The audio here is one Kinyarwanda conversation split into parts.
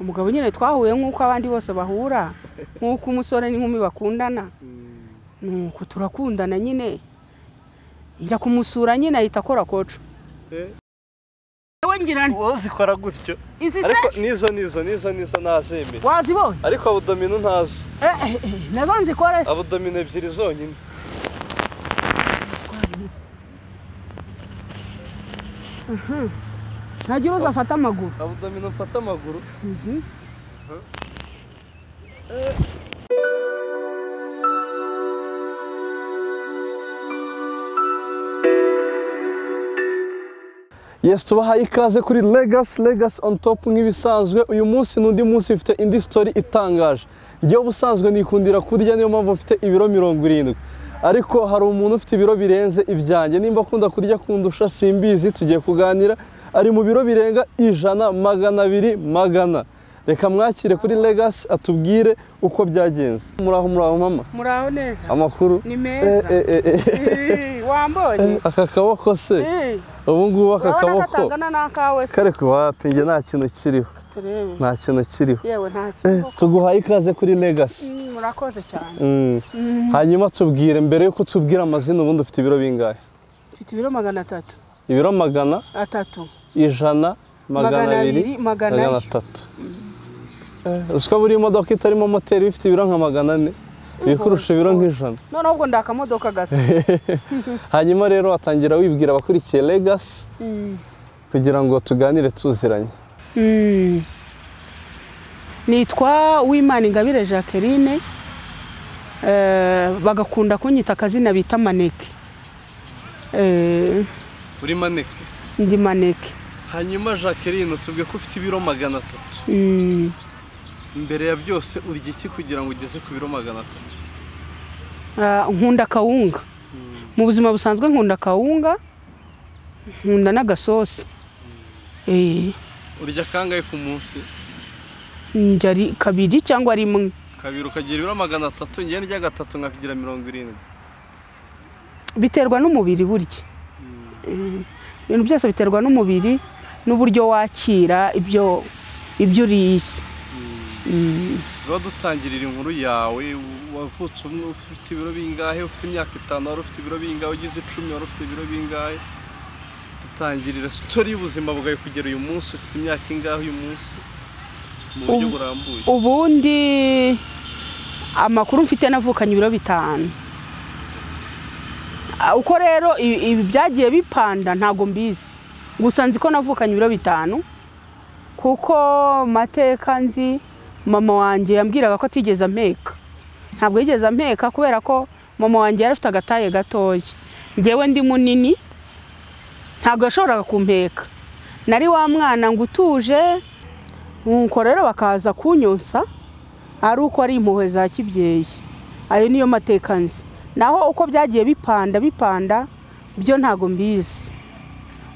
umugabo nyine twahuye nk'uko abandi bose bahura nk'uko umusore n'inkumi bakundana nuko turakundana nyine njya kumusura nyine ahita akora koco wowe zikora gutyo izi ariko se nizo nizo nizo nizo ntazemeye wazibonye ariko abudomino ntazo Eh, eh, eh, nazo nzikore se abudomino ebyiri zonyine ntagira uza afata amaguru abudomino mfata amaguru Yes, tubahaye ikaze kuri Legacy, Legacy on top nk'ibisanzwe. Uyu munsi ni undi munsi mfite indi story itangaje. Njyewe ubusanzwe nikundira kurya niyo mpamvu mfite ibiro mirongo irindwi. Ariko hari umuntu ufite ibiro birenze ibyanjye. Nimba akunda kurya kundusha simbizi, tugiye kuganira. Ari mu biro birenga ijana, magana abiri, magana. Reka mwakire kuri Legacy atubwire uko byagenze. Muraho muraho mama. muraho neza Amakuru. ni Eh, meza eh, eh, eh. Eh, wambonye Aka kaboko se. Eh, Ubu ngubu aka urabona kaboko. katangana n'akawe se kare wapi njye nta kintu kiriho turebe nta kintu kiriho yewe nta kibazo tuguhaye ikaze kuri legasi Mm, murakoze cyane hanyuma tubwire mbere y'uko tubwira amazina ubundi ufite ibiro bingahe mfite ibiro magana atatu ibiro magana atatu ijana magana Magana abiri abiri, magana magana ane. atatu Eh, uzi ko buri modoka itarimo moteri iba ifite ibiro nka magana ane ibikurusha ibiro nk'ijana noneho ubwo ndakamodoka gato hanyuma rero watangira wibwira abakurikiye legasi Mm. kugira ngo tuganire tuziranye Mm. nitwa uwimana ingabire jacqueline Eh, bagakunda kunyita akazina bita maneke Eh, uri maneke ndi maneke hanyuma jacqueline tubwiye ko ufite ibiro magana atatu Mm. mbere ya byose urya iki kugira ngo ugeze ku biro magana atatu Ah, nkunda kawunga mu buzima busanzwe nkunda kawunga nkunda n'agasosi Eh, urya kangahe ku munsi ndya ri- kabiri cyangwa rimwe kabiri ukagira ibiro magana atatu njyewe ndya gatatu nkagira mirongo irindwi biterwa n'umubiri burya Eh, ibintu byose biterwa n'umubiri n'uburyo wakira ibyo ibyo uriye Mm. tuba dutangirira inkuru yawe wavutse umwe ufite ibiro bingahe ufite imyaka itanu wari ufite ibiro bingahe ugize icumi wari ufite ibiro bingahe dutangirira sitori y'ubuzima bwawe kugera uyu munsi ufite imyaka ingahe uyu munsi mu buryo Ubu- burambuye ubundi amakuru mfite navukanye ibiro bitanu Ah, uko rero i- ibi byagiye bipanda ntago mbizi gusa nzi ko navukanye ibiro bitanu kuko mateka nzi mama wanjye yambwiraga ko atigeze ampeka ntabwo yigeze ampeka kubera ko mama wanjye yari afite agataye gatoya ngewe ndi munini ntabwo yashoboraga kumpeka nari wa mwana ngo utuje nuko rero bakaza kunyonsa ari uko ari impuhwe za kibyeyi ayo niyo mateka nzi naho uko byagiye bipanda bipanda byo ntago mbizi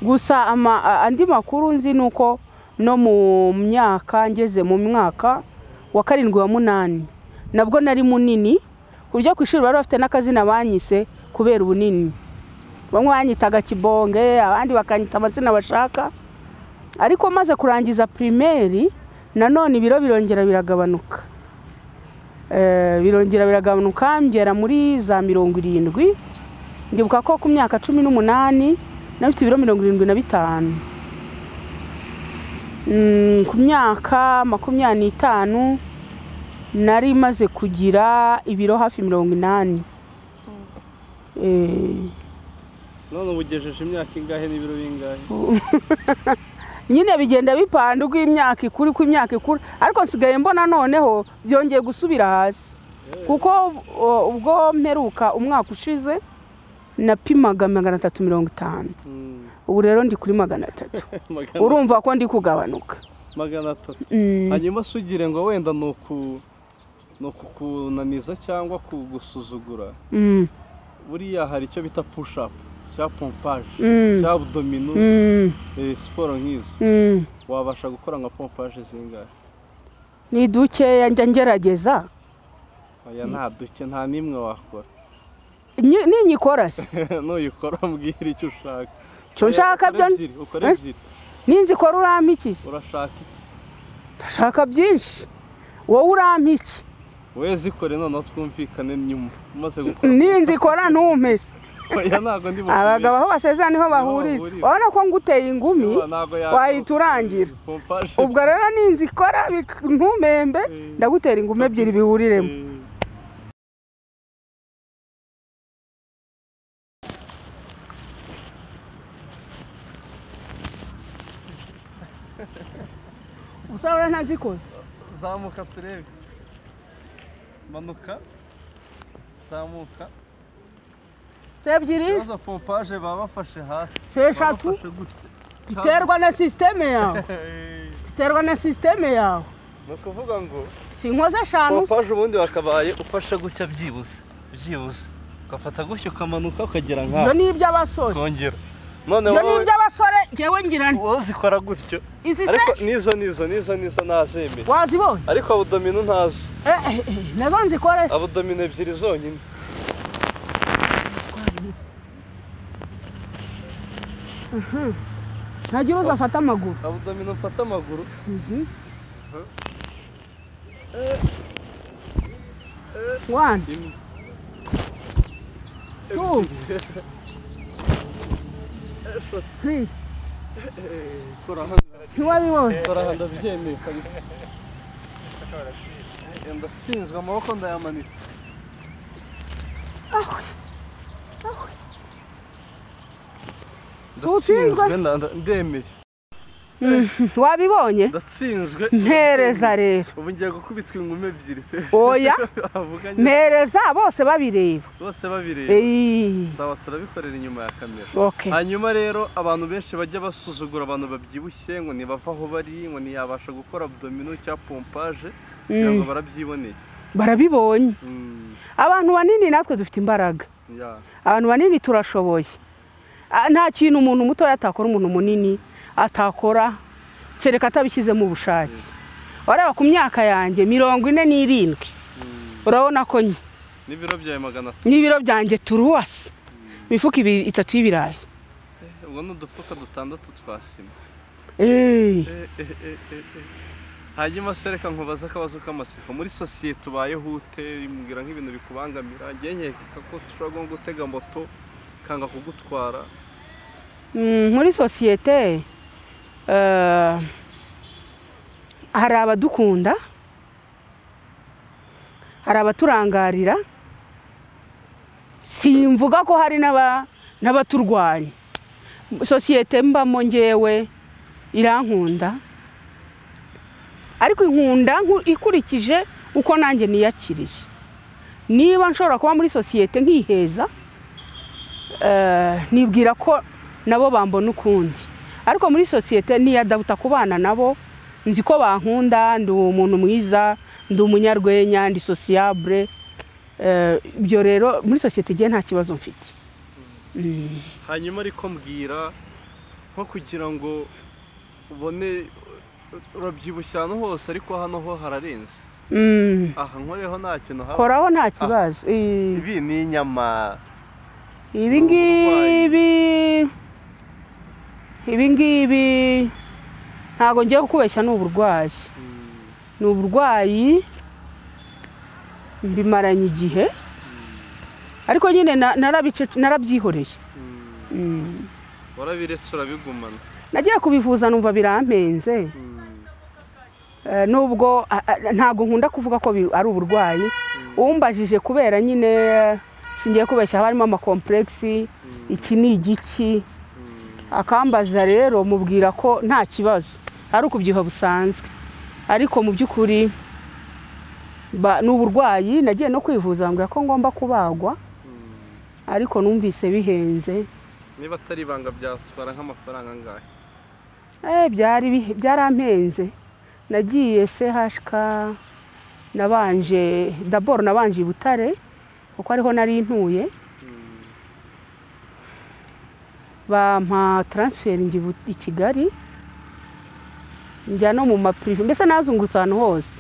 gusa ama- a- andi makuru nzi ni uko no mu myaka ngeze mu mwaka wa karindwi wa munani nabwo nari munini ku buryo ku ishuri bari bafite n'akazina banyise kubera ubunini bamwe banyitaga kibonge abandi bakanyita amazina bashaka ariko maze kurangiza pirimeri nanone ibiro birongera biragabanuka Eh, birongera biragabanuka ngera muri za mirongo irindwi ndibuka ko ku myaka cumi n'umunani nafite ibiro mirongo irindwi na bitanu Mm, ku myaka makumyabiri n'itanu nari maze kugira ibiro hafi mirongo inani Eh, none uba ugejeje imyaka ingahe n'ibiro bingahe nyine bigenda bipanda uko imyaka ikura uko imyaka ikura ariko nsigaye mbona noneho byongeye gusubira hasi kuko o, ubwo mperuka umwaka ushize napimaga magana atatu mirongo itanu Mm, ubu rero ndi kuri magana atatu magana urumva ko ndi kugabanuka magana atatu Mm. hanyuma se ugire ngo wenda ni uku ni ukukunaniza cyangwa kugusuzugura Mm. buriya hari icyo bita push up cya pompaje Mm. cya abdomino Mm. eh, siporo nk'izo Mm. wabasha gukora nka pompaje zingahe ni dukeya njya ngerageza oya nta duke nta n'imwe wakora Nyi- ninyikora se nuyikora mbwira icyo ushaka cyo Oya, nshaka ukore byo ebyiri ukore Eh? ebyiri ninzikora urampa iki se urashaka iki ndashaka byinshi wowe urampa iki wowe zikore noneho twumvikane nyuma umaze gukora ninzi ikora ntumpese oya ntabwo ndi bukumenye. abagabo aho basezera niho bahurira bahurira. urabona ko nguteye ingumi Oya, ntabwo yakora. wahita urangira Pompaje. ubwo rero ninzi ikora bik- ntumembe ndagutera ingumi ebyiri bihuriremo Eh, usabura ntazikoze zamuka turebe manuka zamuka se ebyiri izo pompaje baba bafashe hasi se eshatu Baba bafashe gutya. biterwa na sisiteme yawe Eh, biterwa na sisiteme yawe ni ukuvuga ngo si inkoze eshanu se. pompaje ubundi wakabaye ufashe gutya byibuze byibuze ugafata gutya ukamanuka ukagera ibyo nk'aho ni iby'abasore ukongera none ibyo ni wowe iby'abasore ngewe ngira nti wowe zikora gutyo izi se ariko nizo nizo nizo nizo nazemeye wazibonye ariko abudomino ntazo Eh, eh, eh, nazo nzikore se. abudomino ebyiri zonyine ntagira uza afata amaguru abudomino mfata amaguru wani imwe tu tiri turahanda ntiwabibonye turahanda byemeye kabisa Eh, ndatsinzwe amaboko ndayamanitse ndatsinzwe nda- nda- ndemeye wabibonye ndatsinzwe mpereza rero ubu ngiye gukubitwa ingumi ebyiri se Oya. avuganye mpereza bose babireba bose babireba Eyi, saba turabikorera inyuma ya kamera okay hanyuma rero abantu benshi bajya basuzugura abantu babyibushye ngo ntibava aho bari ngo ntiyabasha gukora abdomino cyangwa pompaje kugira ngo barabyiboneye barabibonye Mm, abantu banini natwe dufite imbaraga ya. abantu banini turashoboye Ah, nta kintu umuntu mutoya atakora umuntu munini atakora kereka atabishyizemo ubushake wareba ku myaka yanjye mirongo ine n'irindwi urabona ko nye n'ibiro byawe magana atatu n'ibiro byanjye turuwasi imifuka ibiri- itatu y'ibirayi ubwo ni udufuka dutandatu twa sima Eh, Eh, eh, eh, eh, eh. hanyuma se reka nkubaze akabazo k'amatsiko muri sosiyete ubayeho ute mbwira nk'ibintu bikubangamira ngewe nkeka ko dushobora nko gutega moto kanga kugutwara mm, muri sosiyete eh, hari abadukunda hari abaturangarira simvuga ko hari n'aba- n'abaturwanya sosiyete mbamo ngewe irankunda ariko inkunda nku- ikurikije uko nanjye niyakiriye niba nshobora kuba muri sosiyete nkiheza eh, nibwira ko nabo bambona ukundi ariko muri sosiyete niyadabuta kubana nabo nzi ko bankunda ndi umuntu mwiza ndi umunyarwenya ndi sosiyabure Eh, ibyo rero muri sosiyete igihe nta kibazo mfite Mm. hanyuma ariko mbwira nko kugira ngo ubone urabyibushye ahantu hose ariko hano ho hararenze Mm. aha nkoreho nta kintu haba koraho nta kibazo Eh, ibi ni inyama ibi ngibi ibi ngibi ntabwo ngiye kukubeshya ni uburwayi ni uburwayi mbimaranye igihe ariko nyine na- narabice- narabyihoreye Mm. warabiretse urabigumana nagiye kubivuza numva birampenze Eh, nubwo ah, ah, ntabwo nkunda kuvuga ko bi- ari uburwayi umbajije kubera nyine eh, singiye kubeshya haba harimo amakompuregisi iki ni igiki akambaza rero mubwira ko nta kibazo ari ukubyiha busanzwe ariko mu by'ukuri ba- ni uburwayi nagiye no kwivuza bambwira ko ngomba kubagwa ariko numvise bihenze niba atari ibanga byatwara nk'amafaranga angahe Eh, byari bihe- byarampenze nagiye sehashika nabanje daboro nabanje i butare kuko ariho nari ntuye bampa taransiferingi Bu- i kigali njya no mu mapurive mbese nazungurutse ahantu hose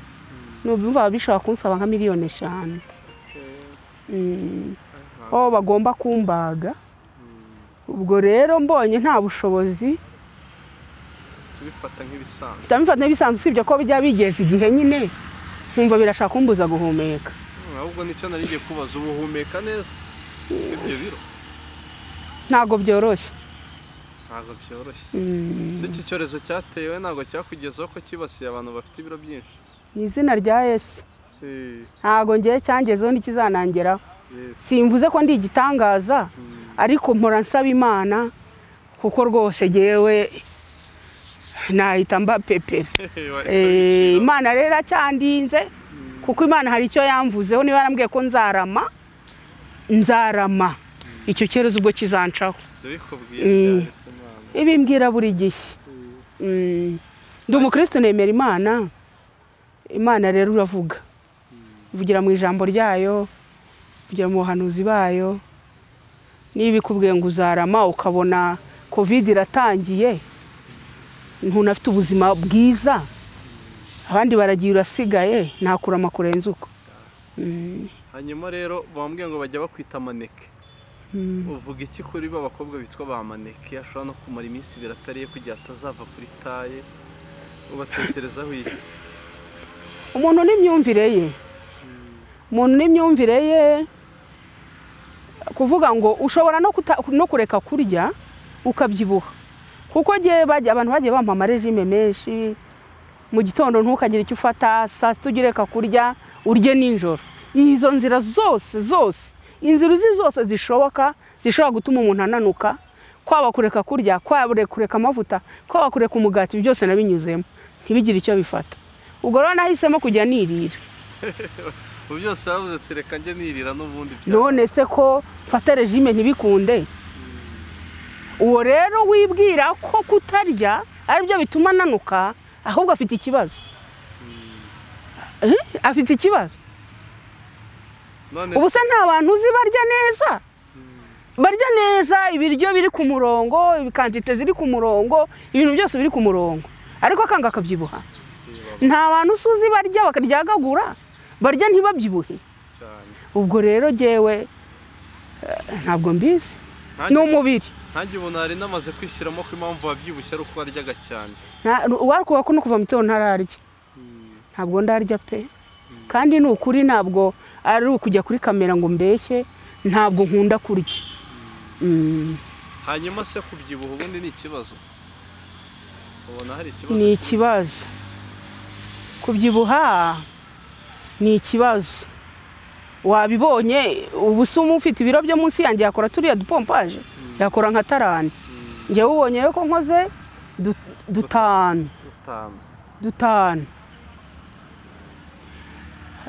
nubimva baba bishobora kunsaba nka miliyoni eshanu Mm. aho bagomba kumbaga ubwo rero mbonye nta bushobozi ubifata nk'ibisanzwe mpita mbifata bisanzwe usibye ko bijya bigeze igihe nyine nkumva birashaka kumbuza guhumeka Mm, ahubwo nicyo nari ngiye kubaza ubu uhumeka neza ibyo biro ntabwo byoroshye ntabwo byoroshye Mm. Se iki cyorezo cyatewe ntabwo cyakugezeho ko cyibasiye abantu bafite ibiro byinshi mu izina rya yesu Eh, ntabwo ngewe cyangezeho n'ikizanangeraho yes. simvuze ko ndi igitangaza Mm, ariko mpora nsaba imana kuko rwose ngewe nahita mba pepera wari Eh, kubicira. imana rero acyandinze kuko imana hari icyo yamvuzeho niba yarambwiye ko nzarama nzarama icyo cyerezo ubwo kizancaho ndabikubwiye Mm. byaretse Imana. ibi mbwira buri gihe Eh, Mm. ndi umukristo nemera imana imana rero uravuga uvugira mu ijambo ryayo uvugira mu buhanuzi bayo niba ikubwiye ngo uzarama ukabona covid iratangiye ntunafite ubuzima bwiza abandi baragiye urasigaye nta kurama kurenza uko Mm. hanyuma rero bambwiye ngo bajya bakwita amaneke Mm. uvuga iki kuri ba bakobwa bitwa ba maneke ashobora no kumara iminsi ibiri atariye kugira atazava kuri taye ubatekerezaho iki umuntu n'imyumvire ye umuntu n'imyumvire ye kuvuga ngo ushobora no kuta- no kureka kurya ukabyibuha kuko ngewe bajya abantu bagiye bampa amarejime menshi mu gitondo ntukagire icyo ufata saa sita ujye ureka kurya urye nijoro izo nzira zose zose inzira uzi zose zishoboka zishobora gutuma umuntu ananuka kwaba kureka kurya kwaba kureka amavuta kwaba kureka umugati ibi byose nabinyuzemo ntibigire icyo bifata ubwo rero nahisemo kujya nirira ubu byose babuze tereka njye nirira n'ubundi bya none se ko mfata regime ntibikunde uwo rero wibwira ko kutarya aribyo bituma ananuka ahubwo afite ikibazo Eh, afite ikibazo none ubu se nta bantu uzi barya neza barya neza ibiryo biri ku murongo ibikantite ziri ku murongo ibintu byose biri ku murongo ariko akanga akabyibuha nta bantu usi uzi barya bakaryagagura barya ntibabyibuhe cyane ubwo rero jyewe eh, ntabwo mbizi ni Nkanjye- umubiri nkanjye ubu nari namaze kwishyiramo ko impamvu wabyibushye ari uko waryaga cyane Nta- uwarukubaka no kuva mu gitondo ntararya ntabwo ndarya pe kandi ni ukuri ntabwo ari ukujya kuri kamera ngo mbeshye ntabwo nkunda kurya Mm, hanyuma se kubyibuha ubundi ni ikibazo ubona hari ikibazo ni ikibazo kubyibuha ni ikibazo wabibonye ubu se umu ufite ibiro byo munsi yanjye yakora turiya dupompaje yakora nka tarani Mm, njyewe ubonye rero ko nkoze du- dutanu utanu dutanu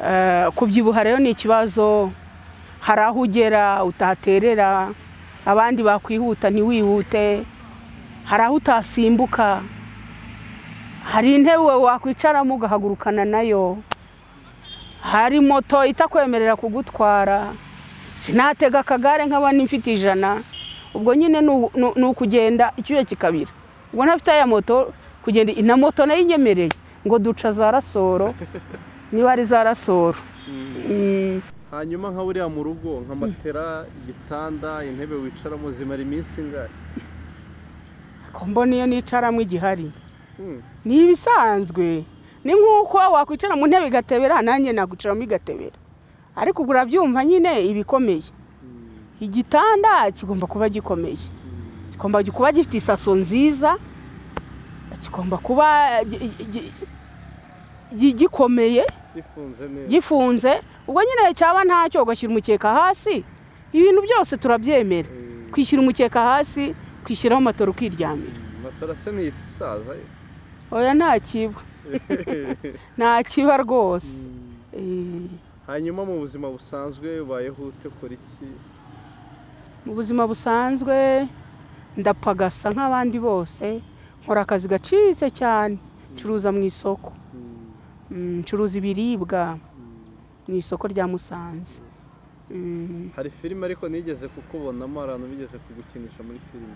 Eh, kubyibuha rero ni ikibazo hari aho ugera utahaterera abandi bakwihuta ntiwihute hari aho utasimbuka hari intebe wakwicaramo ugahagurukana nayo hari moto itakwemerera kugutwara sinatega akagare nk'abandi mfite ijana ubwo nyine ni u- ni u- ni ukugenda icyuya kikabira ubwo ntafite ya moto kugenda na moto nayo inyemereye ngo duca za rasoro niba ari za rasoro Mm, hanyuma nka buriya mu rugo nka matera igitanda intebe wicaramo zimara iminsi ingahe ko mbona iyo nicaramo igihari Mm, ni ibisanzwe ni nk'uko wakwicara mu ntebe igatebera nanjye nagucaramo igatebera ariko ubwo urabyumva nyine ibikomeye igitanda kigomba kuba gikomeye kigomba kuba gifite isaso nziza kigomba kuba gi- gi- gi- gikomeye gifunze neza gifunze ubwo nyine cyaba ntacyo ugashyira umukeka hasi ibintu byose turabyemera Mm. kwishyira umukeka hasi kwishyiraho matora ukiryamira Mm, matera se ntiyita isaza ye oya ntakibwa ntakiba rwose Eh, hanyuma mu buzima busanzwe ubayeho ute ukora iki mu buzima busanzwe ndapagasa nk'abandi bose nkora akazi gaciriritse cyane ncuruza mu isoko Mm, Mm, ncuruza ibiribwa mm. mu isoko rya musanze Mm, hari filime ariko nigeze kukubonamo hari ahantu bigeze kugukinisha muri filime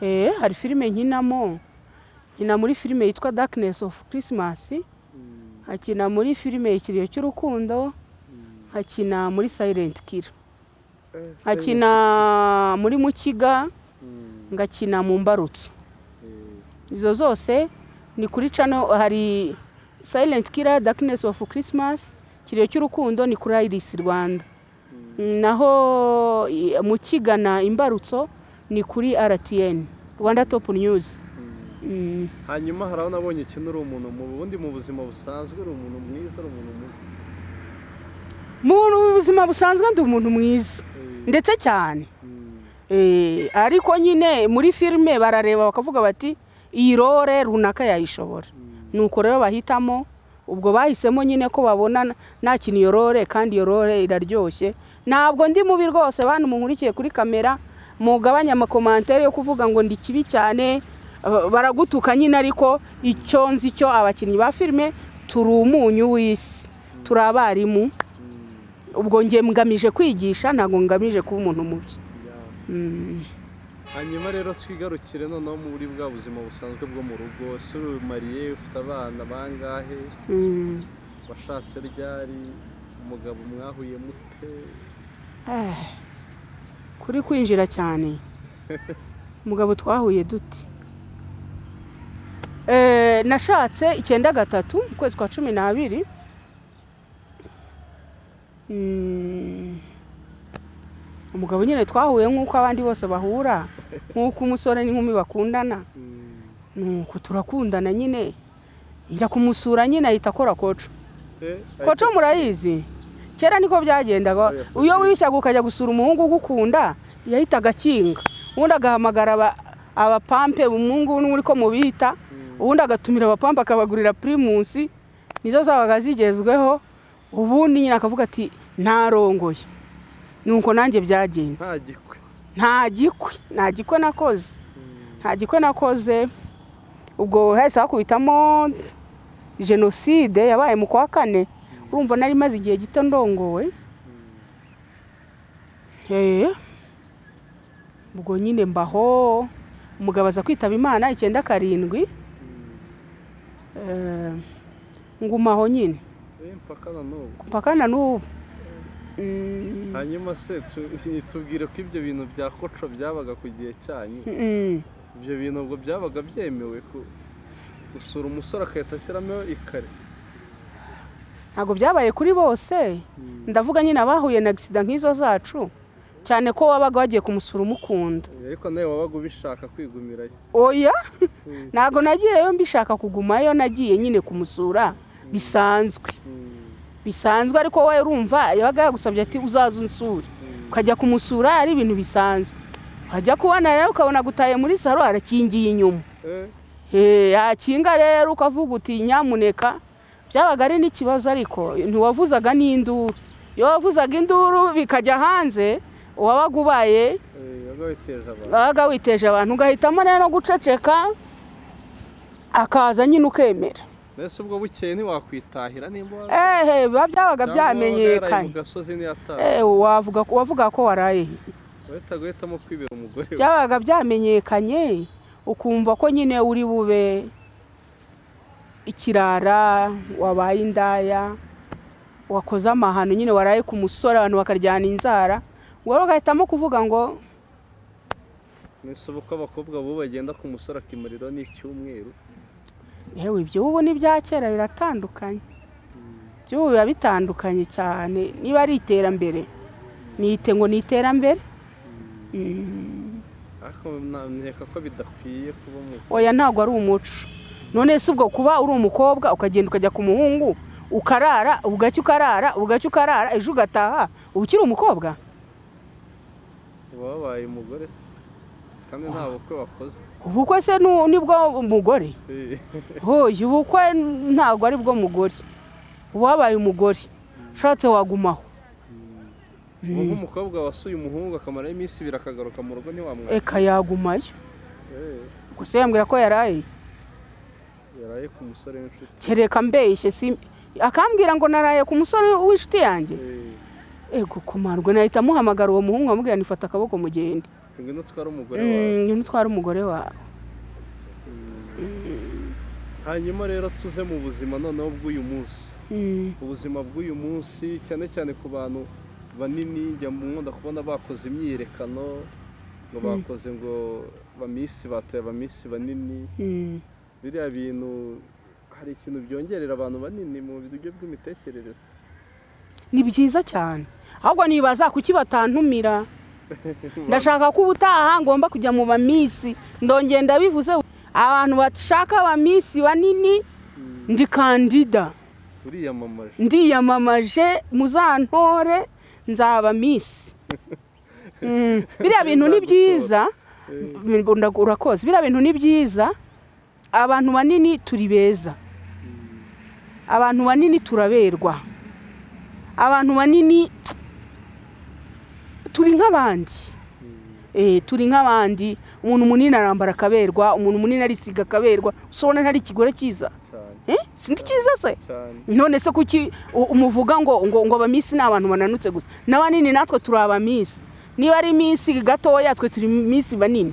eh, hari filime nkinamo nkina muri filime yitwa darkness of christmas Mm, nkakina muri filime ikiriyo cy'urukundo mm. nkakina muri silent killer Eh, se- nkakina muri mukiga Mm, ngakina mu mbarutso eh, izo zose ni kuri cano hari silent killer darkness of christmas kirere cy'urukundo ni kuri iris rwanda naho i- mu kigana imbarutso ni kuri rtn rwanda top news Mm. hanyuma hari aho nabonye ikintu uri umuntu mu bundi mu buzima busanzwe uri umuntu mwiza uri umuntu mubi mu buzima busanzwe ndi umuntu mwiza ndetse cyane Eh, ariko nyine muri filime barareba bakavuga bati iyi role runaka yayishobora nuko rero bahitamo ubwo bahisemo nyine ko babona nta kintu iyo role kandi iyo role iraryoshye ntabwo ndi mubi rwose bantu munkurikiye kuri kamera mugabanya amakomantere yo kuvuga ngo ndi kibi cyane ba- baragutuka nyine ariko icyo nzi cyo abakinnyi ba filime turi umunyu w'isi turi abarimu ubwo ngiye ngamije kwigisha ntabwo ngamije kuba umuntu mubi Mm. hanyuma rero twigarukire noneho muri bwa buzima busanzwe bwo mu rugo ese uri mariye ufite abana bangahe Mm. washatse ryari umugabo mwahuye mute Eh, kuri kwinjira cyane umugabo twahuye dute Eh, nashatse icyenda gatatu mu kwezi kwa cumi n'abiri Mm, umugabo nyine twahuye nk'uko abandi bose bahura nk'uko umusore n'inkumi bakundana nuko turakundana nyine njya kumusura nyine ahita akora koco Eh, koco murayizi kera niko byagendaga Oya, si iyo wishyaga ukajya gusura umuhungu ugukunda yahitaga akinga ubundi agahamagara aba- abapampe umuhungu n'uri ko mubita ubundi agatumira abapampe akabagurira pirimusi nizo zabaga zigezweho ubundi nyine akavuga ati ntarongoye nuko nanjye byagenze nta gikwe nta gikwe nta gikwe nakoze nta gikwe nakoze ubwo hahise hakubitamo jenoside yabaye mu kwa kane urumva nari maze igihe gito ndongowe Eh, ubwo nyine mbaho umugabo aza kwitaba imana icyenda karindwi Eh, ngumaho nyine Eh, mpaka na n'ubu mpaka na n'ubu Mm. hanyuma se tu- tubwire ko ibyo bintu bya koco byabaga ku gihe cyanyu Mm. ibyo bintu ubwo byabaga byemewe ku- gusura umusore agahita ashyiramo ikare ntabwo byabaye kuri bose ndavuga nyine abahuye na agisida nk'izo zacu cyane ko wabaga wagiye kumusura umukunda ariko nawe wabaga ubishaka kwigumirayo oya ntabwo nagiyeyo mbishaka kugumayo nagiye nyine kumusura bisanzwe bisanzwe ariko we urumva yabaga yagusabye ati uzaze unsure ukajya kumusura ari ibintu bisanzwe wajya kubona rero ukabona gutaye muri saro arakingiye inyuma Eh, Eh, yakinga rero ukavuga uti nyamuneka byabaga ari n'ikibazo ariko ntiwavuzaga n'induru iyo wavuzaga induru bikajya hanze uwabaga ubaye eh, wabaga witeje abantu wabaga witeje abantu ugahitamo rero no guceceka akaza nyine ukemera mbese ubwo bukeye ntiwakwitahira nimba ehe biba byabaga cyangwa waraye byamenyekanye mu gasozi ntiyataha Eh, wavuga wavuga ko waraye he? wahitaga uhitamo kwibera umugore we. byabaga byamenyekanye ukumva ko nyine uri bube ikirara wabaye indaya wakoze amahano nyine waraye ku musore abantu bakaryana inzara ngo rero ugahitamo kuvuga ngo mbese ubu ko abakobwa bubu bagenda ku musore akimuriro ni icyumweru yewe ibyo ubu ni ibya kera biratandukanye by'ubu biba bitandukanye cyane niba ari iterambere nite ngo ni iterambere Mm. ariko nanyereka ko bidakwiye kuba mu oya ntabwo ari umuco none si ubwo kuba uri umukobwa ukagenda ukajya ku muhungu ukarara ubugacya ukarara ubugacya ukarara ejo ugataha uba ukiri umukobwa uba wabaye umugore kandi nta bukwe wakoze ubukwe se nu- nibwo mugore Eh, hoya ubukwe ntabwo ari bwo mugore uba wabaye umugore ushatse wagumaho ubu nk'umukobwa wasuye umuhungu akamaraho iminsi ibiri akagaruka mu rugo ntiwamwaka eka yagumayo Eh, gusa yambwira ko yaraye yaraye ku musore w'inshuti kereka mbeshye si akambwira ngo naraye ku musore w'inshuti yanjye Eh, ego kumarwe nahita muhamagara uwo muhungu amubwira nifata akaboko mugende ngwino twari umugore wawe Mm, ngwino utware umugore wawe hanyuma rero tuze mu buzima noneho bw'uyu munsi Mm. ubuzima bw'uyu munsi cyane cyane ku bantu banini njya mu nkunda kubona bakoze imyiyerekano ngo bakoze ngo bamisi batoye abamisi banini Mm. biriya bintu hari ikintu byongerera abantu banini mu buryo bw'imitekerereze ni byiza cyane ahubwo nibaza kuki batantumira ndashaka ko ubutaha ngomba kujya mu bamisi ndongera ndabivuze abantu bashaka abamisi banini ndi kandida uriyamamaje ndiyamamaje muzantore nzaba misi Mm, biriya bintu ni byiza Ndagu- urakoze biriya bintu ni byiza abantu banini turi beza abantu banini turaberwa abantu banini turi nk'abandi Eh, turi nk'abandi umuntu munini arambara akaberwa umuntu munini arisiga akaberwa usobona ntari ikigore cyiza cyane Eh, sindi cyiza se cyane none se kuki u- umuvuga ngo ngo ngo abamisi ni abantu bananutse gusa n'abanini natwe turi abamisi niba ari minsi gatoya twe turi minsi banini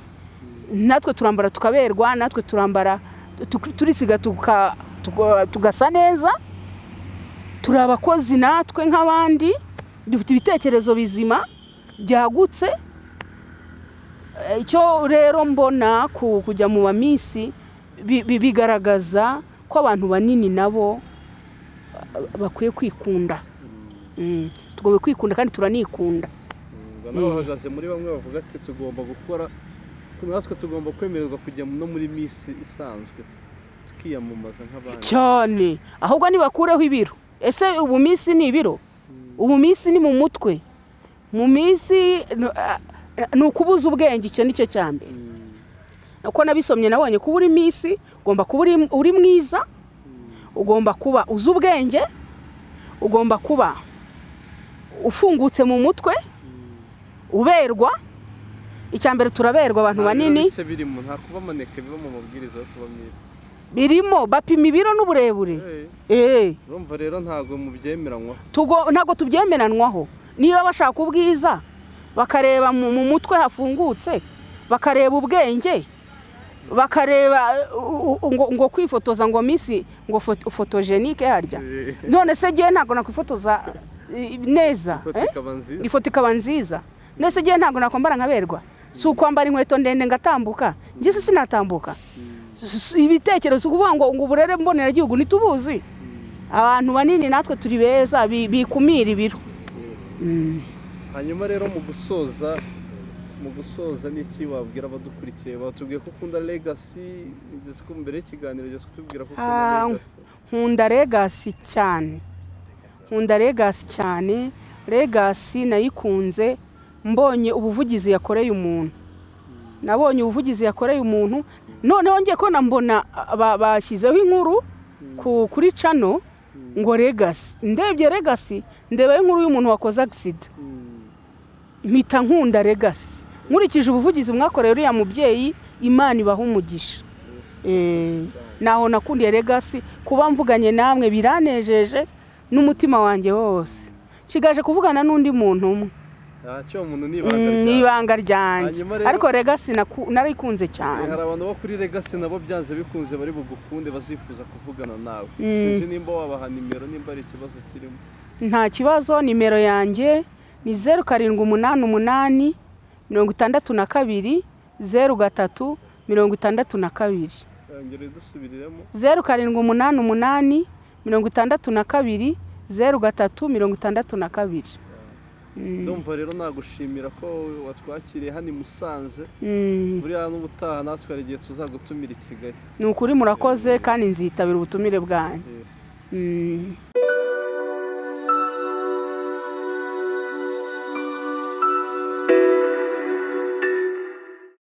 natwe turambara tukaberwa natwe turambara tu- turisiga tuka- tuka- tugasa neza turi abakozi natwe nk'abandi dufite ibitekerezo bizima byagutse Eh, icyo rero mbona ku kujya mu bamisi bi- bi- bigaragaza ko abantu banini nabo bakwiye kwikunda Mm. tugomba kwikunda kandi turanikunda Umva n'abahagaze muri bamwe bavuga ati tugomba gukora natwe tugomba kwemererwa kujya no muri misi isanzwe tukiyamamaza nk'abandi cyane ahubwo nibakureho ibiro ese ubu minsi ni ibiro ubu minsi ni mu mutwe mu minsi n- a- a- ni ukubuza ubwenge icyo ni cyo cya mbere Mm, uko nabisomye nabonye kuba uri minsi ugomba kuba uri- uri mwiza ugomba kuba uzi ubwenge ugomba kuba ufungutse mu mutwe uberwa icya mbere turaberwa abantu nta banini bice birimo nta kuba amaneke biba mu mabwiriza yo kuba mwiza birimo bapima ibiro n'uburebure Eh, Eh, urumva rero ntabwo mubyemeranywa tugo- ntabwo tubyemeranwaho niba bashaka ubwiza bakareba mu mu mutwe hafungutse bakareba ubwenge bakareba eh, u- u- ngo, ngo kwifotoza ngo misi ngo fo- fotogenike harya Eh. none se gihe ntabwo nakwifotoza eh, neza ifoto eh? ikaba nziza ifoto ikaba nziza nese gihe ntabwo nakwambara nkaberwa si ukwambara inkweto ndende ngatambuka ngese sinatambuka S- s- ibitekerezo kuvuga ngo ngo uburere mboneragihugu ntitubuzi abantu banini natwe turi beza bi- bikumira ibiro Yes. hanyuma rero mu gusoza mu gusoza niki wabwira abadukurikiye batubwiye ko ukunda legacy igeze ko mbere y'ikiganiro ugeze kutubwira ko ukunda Ah. nkunda legacy regasi cyane nkunda regasi cyane regasi nayikunze mbonye ubuvugizi yakoreye umuntu nabonye ubuvugizi yakoreye umuntu noneho ngiye ko mbona ah, ba- bashyizeho inkuru ku- kuri cano ngo regasi ndebye regasi ndebaho inkuru y'umuntu wakoze agisida Mm, mpita nkunda regasi nkurikije ubuvugizi mwakoreye uriya mubyeyi imana ibaha umugisha Eh, naho nakundiye regasi kuba mvuganye namwe biranejeje n'umutima wanjye wose nsigaje kuvugana n'undi muntu umwe ntacyo umuntu ni ibanga Mm, ni ryawe. ibanga ryanjye Hanyuma rero- ariko regasi naku- narayikunze Eh, cyane hari abantu bo kuri legacy nabo byanze bikunze bari bugukunde bazifuza kuvugana nawe Mm. sinzi nimba wabaha nimero nimba ari ikibazo kirimo nta kibazo nimero yanjye ni zeru karindwi umunani umunani mirongo itandatu na kabiri zeru gatatu mirongo itandatu na kabiri yongere dusubiriremo zeru karindwi umunani umunani mirongo itandatu na kabiri zeru gatatu mirongo itandatu na kabiri ndumva rero nagushimira ko watwakiriye hano i musanze Mm, buriya n'ubutaha natwe hari igihe tuzagutumira i kigali ni ukuri murakoze kandi nzitabira ubutumire bwanyu Yes. Mm,